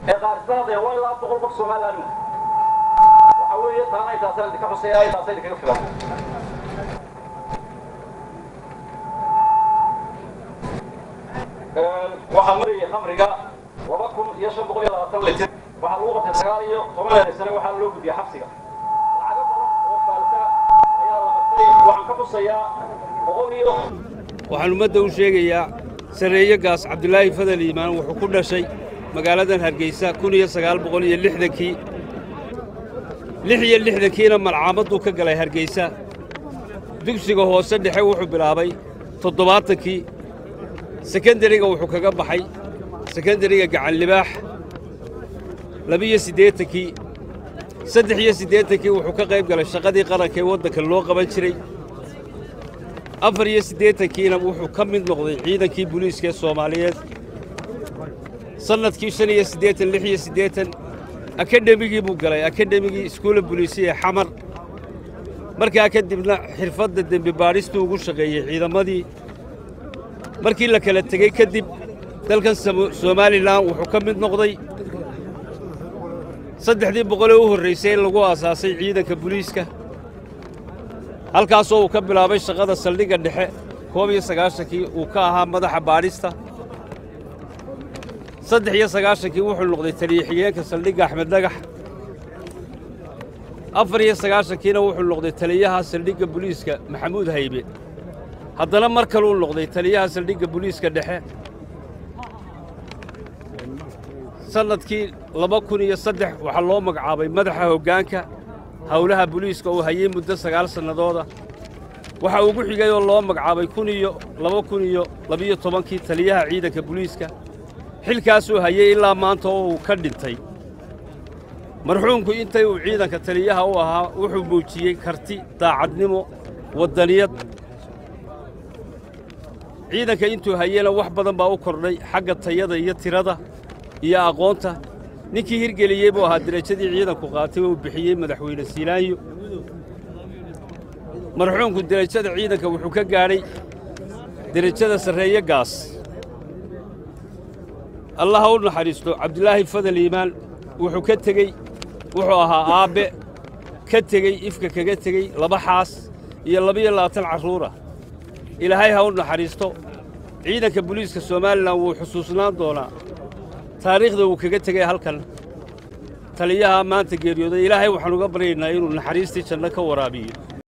ee qaarsadada waa ilaa boqol qof somalilan waxa weeye taana intaasaan idinka xuseeyaa intaasa idinkaga filan waxaa marayay khamriga laba kun iyo shan boqol iyo labaatan litir waxaa lagu qabtay sagaal iyo toban eedaysane waxaa loo gudbiyey xabsiga lacago badan oo faalsa ayaa la qabtay waxaan ka xusayaa boqol iyo waxaan ummadda u sheegayaa sarreeye gaas cabdulaahi fadal iimaan wuxuu ku dhashay magaaladan hargeysa kun iyo sagaal boqol iyo lixdankii lix iyo lixdankiina malcaamadduu ka galay hargeysa dugsiga hoose dhexe wuxuu bilaabay toddobaatankii sekendariga wuxuu kaga baxay sekendariga gacanlibaax labiyo siddeetankii saddex iyo siddeetankii wuxuu ka qayb galay shaqadii qaranka ee waddanka loo qaban jiray afar iyo siddeetankiina wuxuu ka mid noqday ciidankii buliiska ee soomaaliyeed sannadkii shan iyo siddeetan lix iyo siddeetan akadhemigii buu galay akadhemigii iskuulla buliisiya ee xamar markaa kadibna xirfadda dembi baadhistuu ugu shaqeeyey ciidamadii markii la kala tegey kadib dalkan somalilan wuxuu ka mid noqday saddexdii boqolee u horraysay in lagu aasaasay ciidanka buliiska halkaasoo uu ka bilaabay shaqada saldhigga dhexe koob iyo sagaashankii uu ka ahaa madaxa baadhista saddex iyo sagaashankii wuxuu noqday taliye xigeenka saldhigga axmed dhagax afar iyo sagaashankiina wuxuu noqday taliyaha saldhigga buliiska maxamuud haybe haddana mar kaluu noqday taliyaha saldhigga buliiska dhexe sannadkii laba kun iyo saddex waxaa loo magacaabay madaxa hoggaanka howlaha buliiska uu hayey muddo sagaal sannadooda waxaa ugu xigay oo loo magacaabay kun iyo laba kun iyo labiyo tobankii taliyaha ciidanka buliiska xilkaasuu hayey ilaa maanta oo uu ka dhintay marxuumku intay uu ciidanka taliyaha u ahaa wuxuu muujiyey karti daacadnimo waddaniyad ciidanka intuu hayena wax badan baa u kordhay xagga tayada iyo tirada iyo aqoonta ninkii hirgeliyey buu ahaa derajadii ciidanku qaatay oo uu bixiyey madaxweyne siilaanyo marxuumku derajada ciidanka wuxuu ka gaadhay derajada sarreeye gaas allah ha u naxariisto cabdulaahi fadal iimaan wuxuu ka tegey wuxuu ahaa aabbe ka tegey ifka kaga tegey laba xaas iyo labiyo labaatan carruura ilaahay ha u naxariisto ciidanka buliiska somalilan wuu xusuusnaan doonaa taariikhda uu kaga tegay halkan taliyaha maanta geeriyooday ilaahay waxaan uga baryaynaa inuu naxariistii janno ka waraabiyo